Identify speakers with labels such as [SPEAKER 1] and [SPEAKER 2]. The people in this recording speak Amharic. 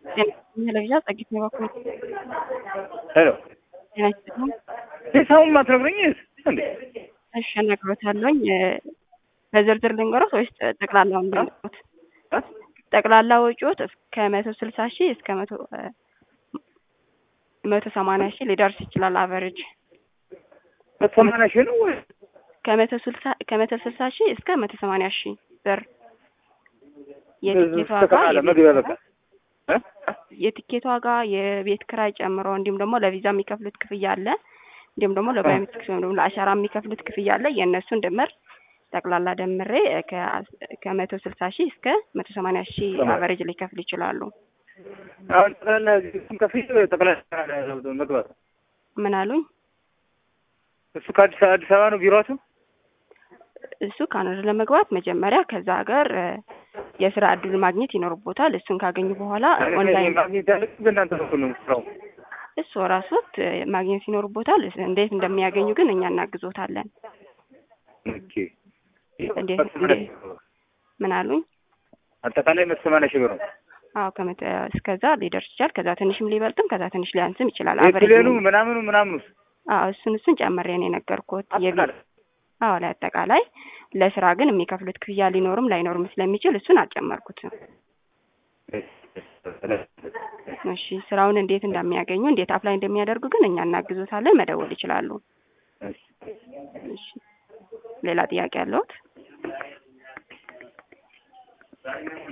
[SPEAKER 1] ቴሌቪዥን ጸጊት ነው በኩል
[SPEAKER 2] ሄሎ
[SPEAKER 1] ጤና ይስጥልኝ።
[SPEAKER 2] ሂሳቡን ማትነግረኝ እንዴ?
[SPEAKER 1] እሺ እነግሮታለሁኝ። በዝርዝር ልንገሮት ወይስ ጠቅላላውን ልንገሮት? ጠቅላላ ወጪዎት ከመቶ ስልሳ ሺህ እስከ መቶ መቶ ሰማንያ ሺህ ሊደርስ ይችላል። አቨሬጅ
[SPEAKER 2] ሰማንያ ሺህ ነው ወይ?
[SPEAKER 1] ከመቶ ስልሳ ከመቶ ስልሳ ሺህ እስከ መቶ ሰማንያ ሺህ ብር የትኬት ዋጋ
[SPEAKER 2] ተቃለ መግቢያ በቃ እ?
[SPEAKER 1] የትኬት ዋጋ የቤት ክራይ ጨምሮ እንዲሁም ደግሞ ለቪዛ የሚከፍሉት ክፍያ አለ። እንዲሁም ደግሞ ለባዮሜትሪክስ ወይም ደግሞ ለአሻራ የሚከፍሉት ክፍያ አለ። የእነሱን ድምር ጠቅላላ ደምሬ ከመቶ ስልሳ ሺህ እስከ መቶ ሰማንያ ሺህ አቨሬጅ ሊከፍሉ ይችላሉ።
[SPEAKER 2] አሁን ጠቅላላ ከፊል ጠቅላላ መግባት
[SPEAKER 1] ምን አሉኝ?
[SPEAKER 2] እሱ ከአዲስ አዲስ አበባ ነው ቢሮአችሁ?
[SPEAKER 1] እሱ ካናዳ ለመግባት መጀመሪያ ከዛ ሀገር የስራ እድል ማግኘት ይኖርቦታል። እሱን ካገኙ በኋላ ኦንላይን
[SPEAKER 2] ማግኘት ያለብኝ በእናንተ በኩል ነው ስራው።
[SPEAKER 1] እሱ ራሶት ማግኘት ይኖርቦታል። እንዴት እንደሚያገኙ ግን እኛ እናግዞታለን።
[SPEAKER 2] ኦኬ
[SPEAKER 1] እንዴት እንዴት ምን አሉኝ?
[SPEAKER 2] አጠቃላይ መቶ ሰማንያ ሺህ ብር ነው።
[SPEAKER 1] አዎ ከመቶ እስከዛ ሊደርስ ይችላል። ከዛ ትንሽም ሊበልጥም ከዛ ትንሽ ሊያንስም ይችላል።
[SPEAKER 2] የፕሌኑ ምናምኑ ምናምኑ
[SPEAKER 1] አዎ እሱን እሱን ጨምሬ ነው የነገርኩት።
[SPEAKER 2] አጠቃላይ
[SPEAKER 1] አዎ ላይ አጠቃላይ ለስራ ግን የሚከፍሉት ክፍያ ሊኖርም ላይኖርም ስለሚችል እሱን አልጨመርኩትም። እሺ ስራውን እንዴት እንደሚያገኙ እንዴት አፕላይ እንደሚያደርጉ ግን እኛ እናግዞታለን። መደወል ይችላሉ። እሺ ሌላ ጥያቄ አለዎት?